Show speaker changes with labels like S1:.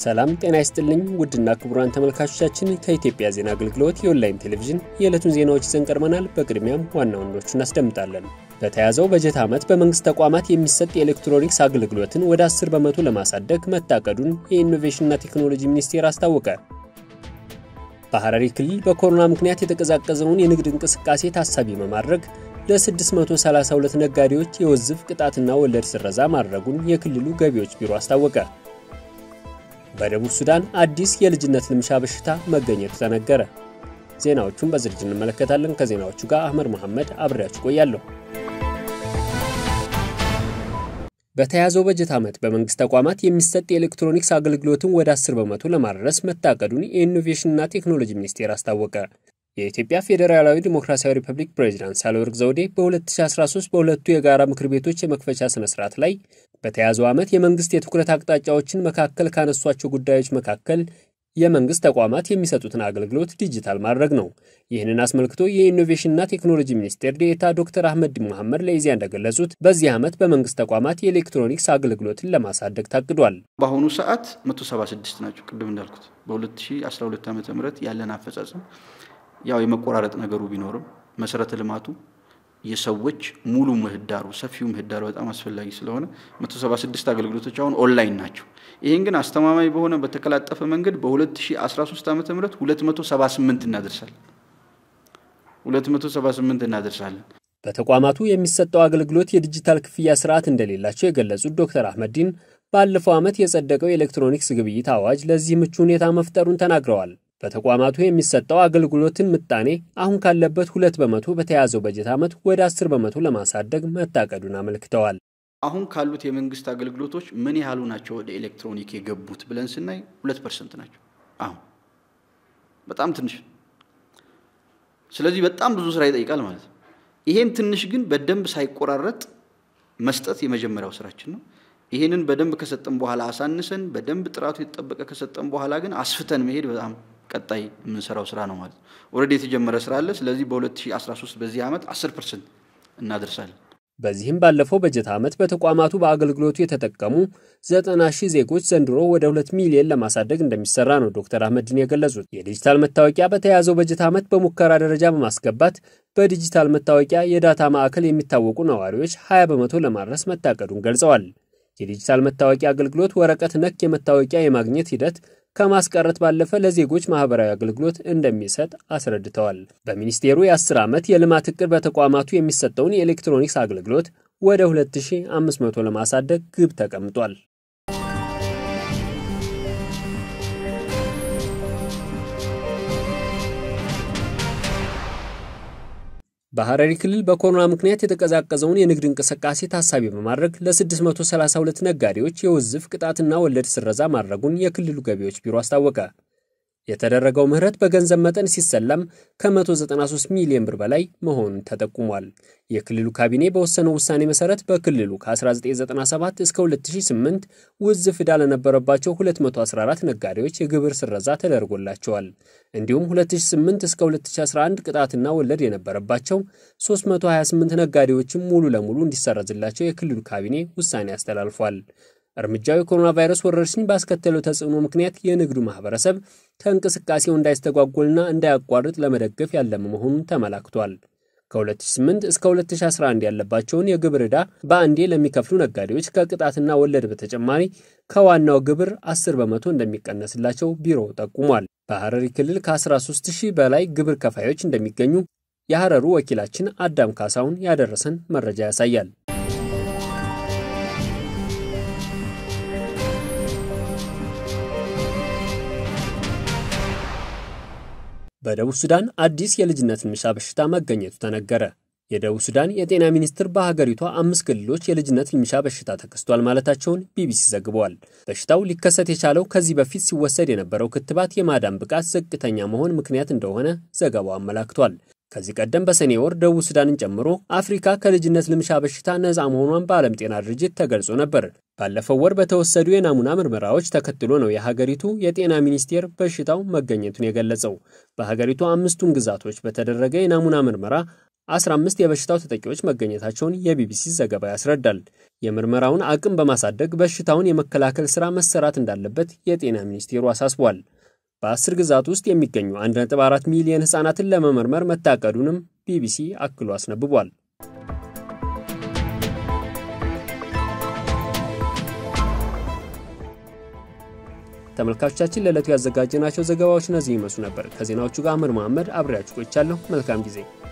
S1: ሰላም ጤና ይስጥልኝ ውድና ክቡራን ተመልካቾቻችን ከኢትዮጵያ ዜና አገልግሎት የኦንላይን ቴሌቪዥን የዕለቱን ዜናዎች ይዘን ቀርበናል። በቅድሚያም ዋና ዋናዎቹን እናስደምጣለን። በተያዘው በጀት ዓመት በመንግስት ተቋማት የሚሰጥ የኤሌክትሮኒክስ አገልግሎትን ወደ 10 በመቶ ለማሳደግ መታቀዱን የኢኖቬሽንና ቴክኖሎጂ ሚኒስቴር አስታወቀ። በሐረሪ ክልል በኮሮና ምክንያት የተቀዛቀዘውን የንግድ እንቅስቃሴ ታሳቢ በማድረግ ለ632 ነጋዴዎች የውዝፍ ቅጣትና ወለድ ስረዛ ማድረጉን የክልሉ ገቢዎች ቢሮ አስታወቀ። በደቡብ ሱዳን አዲስ የልጅነት ልምሻ በሽታ መገኘቱ ተነገረ። ዜናዎቹን በዝርዝር እንመለከታለን። ከዜናዎቹ ጋር አህመድ መሐመድ አብሬያችሁ ቆያለሁ። በተያዘው በጀት ዓመት በመንግስት ተቋማት የሚሰጥ የኤሌክትሮኒክስ አገልግሎትን ወደ 10 በመቶ ለማድረስ መታቀዱን የኢኖቬሽንና ቴክኖሎጂ ሚኒስቴር አስታወቀ። የኢትዮጵያ ፌዴራላዊ ዲሞክራሲያዊ ሪፐብሊክ ፕሬዚዳንት ሳህለወርቅ ዘውዴ በ2013 በሁለቱ የጋራ ምክር ቤቶች የመክፈቻ ስነ ስርዓት ላይ በተያዘው ዓመት የመንግስት የትኩረት አቅጣጫዎችን መካከል ካነሷቸው ጉዳዮች መካከል የመንግስት ተቋማት የሚሰጡትን አገልግሎት ዲጂታል ማድረግ ነው። ይህንን አስመልክቶ የኢኖቬሽንና ቴክኖሎጂ ሚኒስቴር ዴኤታ ዶክተር አህመድ መሐመድ ለኢዜአ እንደገለጹት በዚህ ዓመት በመንግስት ተቋማት የኤሌክትሮኒክስ አገልግሎትን ለማሳደግ ታቅዷል።
S2: በአሁኑ ሰዓት 176 ናቸው። ቅድም እንዳልኩት በ2012 ዓ ም ያለን አፈጻጸም ያው የመቆራረጥ ነገሩ ቢኖርም መሰረተ ልማቱ የሰዎች ሙሉ ምህዳሩ ሰፊው ምህዳሩ በጣም አስፈላጊ ስለሆነ 176 አገልግሎቶች አሁን ኦንላይን ናቸው። ይህን ግን አስተማማኝ በሆነ በተቀላጠፈ መንገድ በ2013 ዓ ም 278 እናደርሳለን 278 እናደርሳለን።
S1: በተቋማቱ የሚሰጠው አገልግሎት የዲጂታል ክፍያ ስርዓት እንደሌላቸው የገለጹት ዶክተር አህመዲን ባለፈው ዓመት የጸደቀው የኤሌክትሮኒክስ ግብይት አዋጅ ለዚህ ምቹ ሁኔታ መፍጠሩን ተናግረዋል። በተቋማቱ የሚሰጠው አገልግሎትን ምጣኔ አሁን ካለበት ሁለት በመቶ በተያዘው በጀት ዓመት ወደ አስር በመቶ ለማሳደግ መታቀዱን አመልክተዋል።
S2: አሁን ካሉት የመንግስት አገልግሎቶች ምን ያህሉ ናቸው ወደ ኤሌክትሮኒክ የገቡት ብለን ስናይ ሁለት ፐርሰንት ናቸው። አሁን በጣም ትንሽ። ስለዚህ በጣም ብዙ ስራ ይጠይቃል ማለት ነው። ይሄን ትንሽ ግን በደንብ ሳይቆራረጥ መስጠት የመጀመሪያው ስራችን ነው። ይሄንን በደንብ ከሰጠን በኋላ አሳንሰን በደንብ ጥራቱ የተጠበቀ ከሰጠን በኋላ ግን አስፍተን መሄድ በጣም ቀጣይ የምንሰራው ስራ ነው ማለት ነው። ኦልሬዲ የተጀመረ ስራ አለ። ስለዚህ በ2013 በዚህ ዓመት 10 ፐርሰንት እናደርሳለን።
S1: በዚህም ባለፈው በጀት ዓመት በተቋማቱ በአገልግሎቱ የተጠቀሙ 90 ሺህ ዜጎች ዘንድሮ ወደ 2 ሚሊዮን ለማሳደግ እንደሚሰራ ነው ዶክተር አህመድን የገለጹት። የዲጂታል መታወቂያ በተያዘው በጀት ዓመት በሙከራ ደረጃ በማስገባት በዲጂታል መታወቂያ የዳታ ማዕከል የሚታወቁ ነዋሪዎች 20 በመቶ ለማድረስ መታቀዱን ገልጸዋል። የዲጂታል መታወቂያ አገልግሎት ወረቀት ነክ የመታወቂያ የማግኘት ሂደት ከማስቀረት ባለፈ ለዜጎች ማህበራዊ አገልግሎት እንደሚሰጥ አስረድተዋል። በሚኒስቴሩ የ10 ዓመት የልማት እቅድ በተቋማቱ የሚሰጠውን የኤሌክትሮኒክስ አገልግሎት ወደ 2500 ለማሳደግ ግብ ተቀምጧል። በሐረሪ ክልል በኮሮና ምክንያት የተቀዛቀዘውን የንግድ እንቅስቃሴ ታሳቢ በማድረግ ለ632 ነጋዴዎች የውዝፍ ቅጣትና ወለድ ስረዛ ማድረጉን የክልሉ ገቢዎች ቢሮ አስታወቀ። የተደረገው ምህረት በገንዘብ መጠን ሲሰላም ከ193 ሚሊዮን ብር በላይ መሆኑን ተጠቁሟል። የክልሉ ካቢኔ በወሰነው ውሳኔ መሰረት በክልሉ ከ1997 እስከ 2008 ውዝፍ ዕዳ ለነበረባቸው 214 ነጋዴዎች የግብር ስረዛ ተደርጎላቸዋል። እንዲሁም 2008 እስከ 2011 ቅጣትና ወለድ የነበረባቸው 328 ነጋዴዎችም ሙሉ ለሙሉ እንዲሰረዝላቸው የክልሉ ካቢኔ ውሳኔ አስተላልፏል። እርምጃው የኮሮና ቫይረስ ወረርሽኝ ባስከተለው ተጽዕኖ ምክንያት የንግዱ ማህበረሰብ ከእንቅስቃሴው እንዳይስተጓጎልና እንዳያቋርጥ ለመደገፍ ያለመ መሆኑን ተመላክቷል። ከ2008 እስከ 2011 ያለባቸውን የግብር ዕዳ በአንዴ ለሚከፍሉ ነጋዴዎች ከቅጣትና ወለድ በተጨማሪ ከዋናው ግብር 10 በመቶ እንደሚቀነስላቸው ቢሮው ጠቁሟል። በሐረሪ ክልል ከ13 ሺህ በላይ ግብር ከፋዮች እንደሚገኙ የሐረሩ ወኪላችን አዳም ካሳውን ያደረሰን መረጃ ያሳያል። በደቡብ ሱዳን አዲስ የልጅነት ልምሻ በሽታ መገኘቱ ተነገረ። የደቡብ ሱዳን የጤና ሚኒስትር በሀገሪቷ አምስት ክልሎች የልጅነት ልምሻ በሽታ ተከስቷል ማለታቸውን ቢቢሲ ዘግቧል። በሽታው ሊከሰት የቻለው ከዚህ በፊት ሲወሰድ የነበረው ክትባት የማዳን ብቃት ዝቅተኛ መሆን ምክንያት እንደሆነ ዘገባው አመላክቷል። ከዚህ ቀደም በሰኔ ወር ደቡብ ሱዳንን ጨምሮ አፍሪካ ከልጅነት ልምሻ በሽታ ነፃ መሆኗን በዓለም ጤና ድርጅት ተገልጾ ነበር። ባለፈው ወር በተወሰዱ የናሙና ምርመራዎች ተከትሎ ነው የሀገሪቱ የጤና ሚኒስቴር በሽታው መገኘቱን የገለጸው። በሀገሪቱ አምስቱም ግዛቶች በተደረገ የናሙና ምርመራ 15 የበሽታው ተጠቂዎች መገኘታቸውን የቢቢሲ ዘገባ ያስረዳል። የምርመራውን አቅም በማሳደግ በሽታውን የመከላከል ሥራ መሰራት እንዳለበት የጤና ሚኒስቴሩ አሳስቧል። በአስር ግዛት ውስጥ የሚገኙ 1.4 ሚሊዮን ሕፃናትን ለመመርመር መታቀዱንም ቢቢሲ አክሎ አስነብቧል። ተመልካቾቻችን ለዕለቱ ያዘጋጀናቸው ዘገባዎች እነዚህ ይመስሉ ነበር። ከዜናዎቹ ጋር አምር መሐመድ አብሬያችሁ ቆይቻለሁ። መልካም ጊዜ